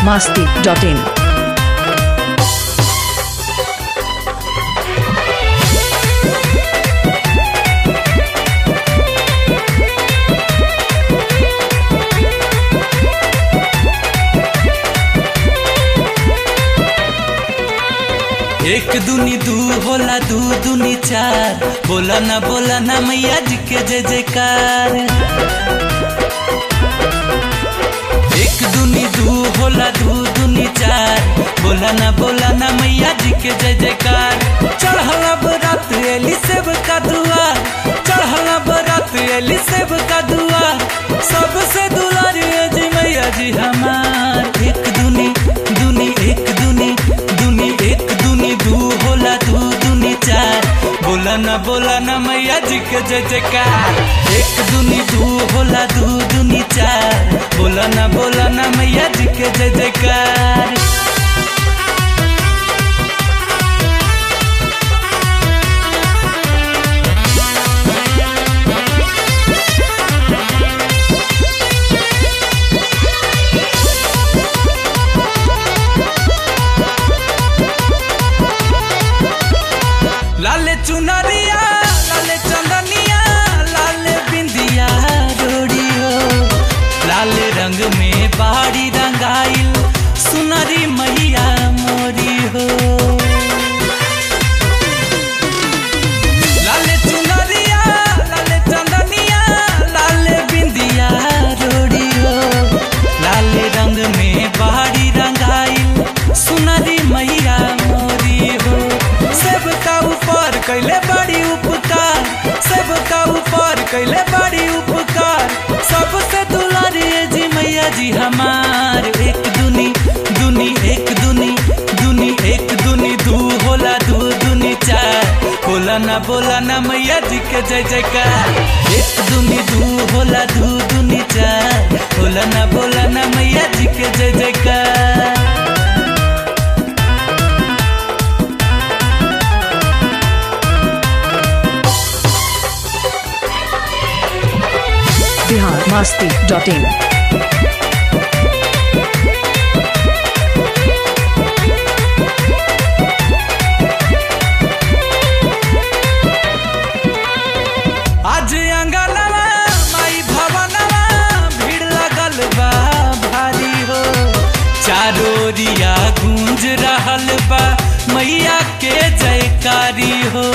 biharmasti.in एक दुनी दू होला दू दुनी चार बोला ना बोला ना मैया जी के जय जयकार एक दुनी दू होला दू दुनी चार बोला ना बोला ना मैया जी के जय जयकार चढ़ला बरात एली सेब का दुआ चढ़ला बरात एली सेब का दुआ सबसे दुलारी है जी मैया जी हमार एक दुनी दुनी एक दुनी दुनी एक दुनी दू होला दू दुनी चार बोला ना बोला ना मैया जी के जय जयकार एक दुनी दू होला दू दुनी चार बोला ना बोला ना मैया जी के जय जयकार लाले चुनरिया लाले चंदनिया लाले बिंदिया रोड़ी हो लाले रंग में बाड़ी रंगाइल सुनरी मैया मोरी हो लाले चुनरिया लाले चंदनिया लाले बिंदिया रोड़ी हो लाले रंग में बाड़ी रंगाइल सुनरी मैया मोरी हो सबका ऊपर कैले बड़ी उपकार सबका ऊपर कैले बड़ी उपकार सबसे दुलारी है जी मैया जी हमार एक दुनी दुनी एक दुनी दुनी एक दुनी दू होला दू दुनी चार बोला ना बोला ना मैया जी के जय जयकार एक दुनी दू होला दू दुनी चार बोला ना बोला ना मैया जी के जय जयकार biharmasti.in आज अंगनवा माई भवनवा भीड़ लगल बा भारी हो चारोरिया गूंज रहल बा मैया के जयकारी हो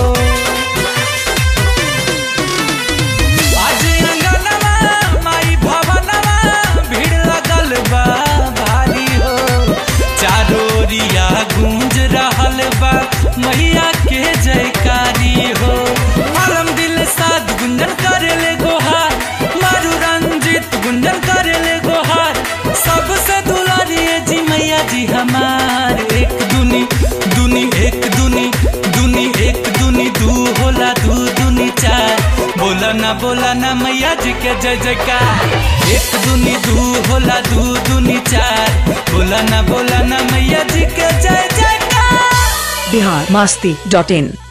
आज अंगनवा माई भवनवा भीड़ लगल बा भारी हो चारोरिया गूंज रहल बा मैया के जयकारी हो आलम दिल साध गुंजन करेले गोहार मारू रंजित गुंजन करेले गोहार सबसे दुलारी है जी मैया जी हमार एक दुनी दुनी एक दुनी दुनी एक दुनी दू होला दू दुनी चार बोला ना बोला ना मैया जी के जय जयकार एक दुनी दू होला दू दुनी चार बोला ना बोला ना मैया जी के जय जयकार biharmasti.in